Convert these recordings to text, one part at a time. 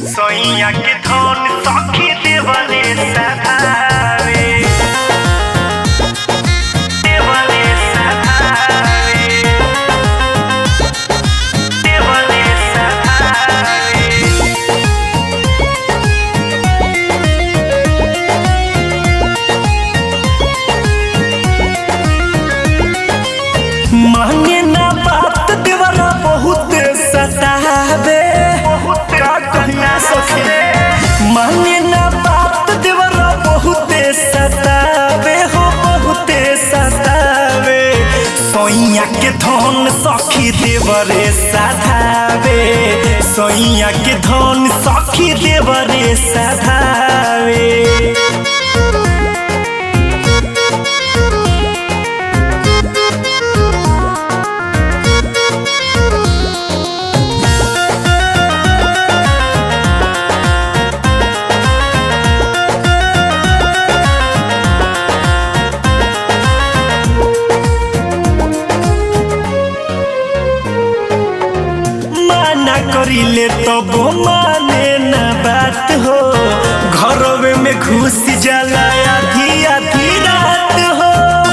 सैया के धन सखी देवले सधावे देवले सधावे देवले सधावे मांगे ना बात देवरा बहुत सतावे का कहना सखी मांगे ना बात देवरा बहुत सतावे हो बहुत सतावे सोइया के धन सखी देवरे सधावे सोइया के धन सखी देवरे सधावे माना करिले तब माने ना बात हो घरवे में घुस जाला आधी आधी रात हो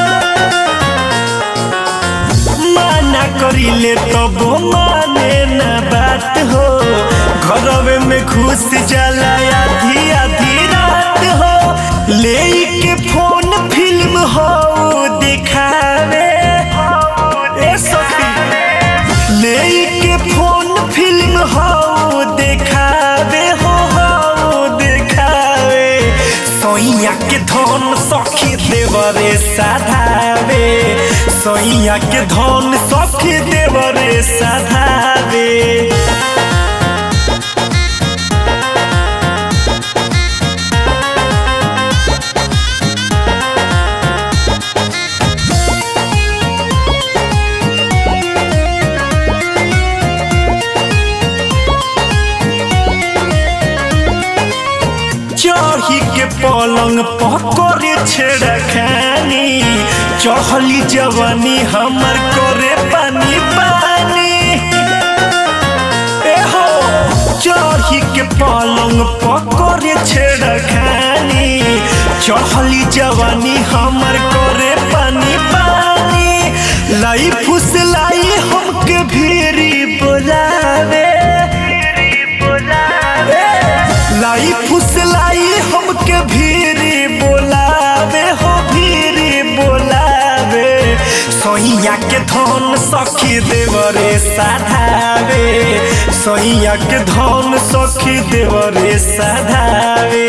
माना करिले तब माने ना बात हो घरवे में घुस जाला आधी आधी रात हो ले के फोन फिल्म हो दिखावे ए सखी लेके फोन फिल्म हो देखावे हो हो देखावे सोइया के धन सखी देवरे साधावे सोइया के धन सखी देवरे साधावे चढ़ी के पलंग पकड़े छेड़ा खानी चढ़ली जवानी हमर करे पानी पानी ए हो चढ़ी के पलंग पकड़े छेड़ा खानी चढ़ली जवानी हमर करे पानी पानी लाई फुसलाई हमके भीरी बोलावे लाई फुसलाई हमके भीरी बोलावे हो भीरी बोलावे सोहिया के धन सखी देवरे साधावे सोहिया के धन सखी देवरे साधावे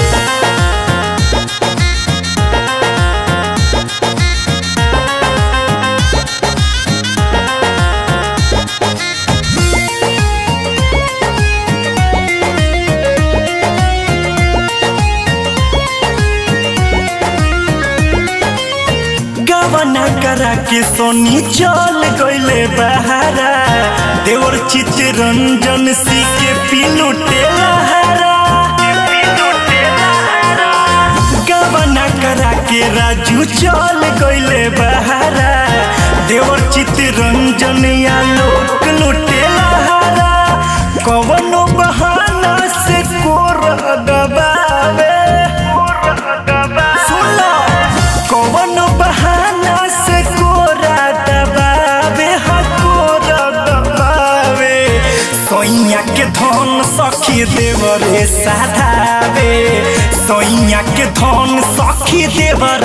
गवना करा के सोनी चल गईले बहारा देवर चित्तरंजन सी के पिलुटे लहारा गवना करा के राजू चल गईले बहारा देवर चित्तरंजन या लोक लुटे लहारा कवनो बहाना से कोर दबावे सुनो कौन बहाना से कोरा दबावे हा कोरा दबावे सोइया के धन सखी देवरे साधावे सोइया के धन सखी देवर